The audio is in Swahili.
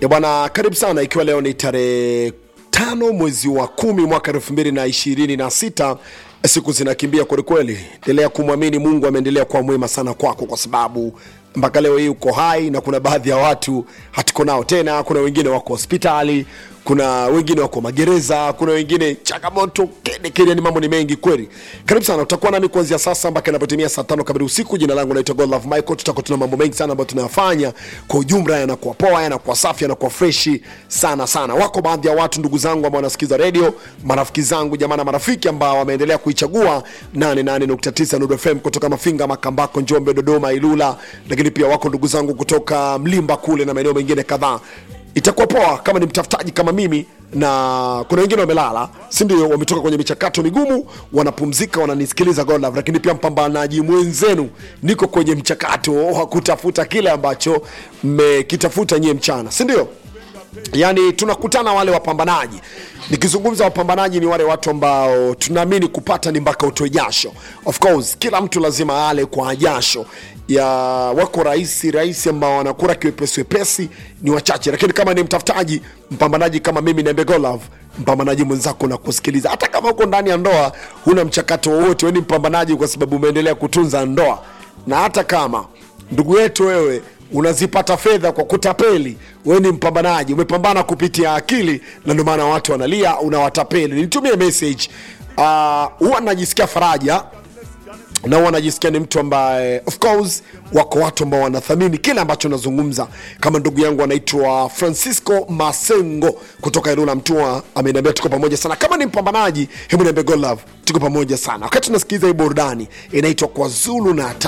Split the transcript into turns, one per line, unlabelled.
E bwana, karibu sana, ikiwa leo ni tarehe tano mwezi wa kumi mwaka elfu mbili na ishirini na sita siku zinakimbia kwelikweli. Endelea kumwamini Mungu, ameendelea kuwa mwema sana kwako, kwa sababu mpaka leo hii uko hai, na kuna baadhi ya watu hatuko nao tena. Kuna wengine wako hospitali, kuna wengine wako magereza, kuna wengine changamoto kede kede, ni mambo ni mengi kweli. Karibu sana, utakuwa nami kuanzia sasa mpaka inapotimia saa tano kamili usiku. Jina langu naitwa Godlove Michael. Tutakuwa tuna mambo mengi sana ambayo tunayafanya kwa ujumla, yanakuwa poa, yanakuwa safi, yanakuwa freshi sana sana. Wako baadhi ya watu ndugu zangu ambao wanasikiza redio, marafiki zangu, jamaa na marafiki ambao wameendelea kuichagua 88.9 Nuru FM kutoka Mafinga, Makambako, Njombe, Dodoma, Ilula, lakini pia wako ndugu zangu kutoka Mlimba kule na maeneo mengine kadhaa itakuwa poa kama ni mtafutaji kama mimi na kuna wengine wamelala si ndio wametoka kwenye michakato migumu wanapumzika wananisikiliza God love lakini pia mpambanaji mwenzenu niko kwenye mchakato wa kutafuta kile ambacho mmekitafuta nyie mchana si ndio yaani tunakutana wale wapambanaji nikizungumza wapambanaji ni wale watu ambao tunaamini kupata ni mpaka utoe jasho of course kila mtu lazima ale kwa jasho ya wako rahisi rahisi ambao wanakura kiwepesi wepesi ni wachache lakini kama ni mtafutaji mpambanaji kama mimi niambe golov mpambanaji mwenzako na kusikiliza hata kama uko ndani ya ndoa huna mchakato wowote weni mpambanaji kwa sababu umeendelea kutunza ndoa na hata kama ndugu yetu wewe unazipata fedha kwa kutapeli wewe ni mpambanaji umepambana kupitia akili na ndio maana watu wanalia unawatapeli nitumie message Ah, huwa najisikia faraja na huwa najisikia ni mtu ambaye of course wako watu ambao wanathamini kile ambacho nazungumza kama ndugu yangu anaitwa francisco masengo kutoka ilula mtua ameniambia tuko pamoja sana kama ni mpambanaji hebu niambie God love tuko pamoja sana wakati tunasikiliza hii burudani inaitwa kwa zulu na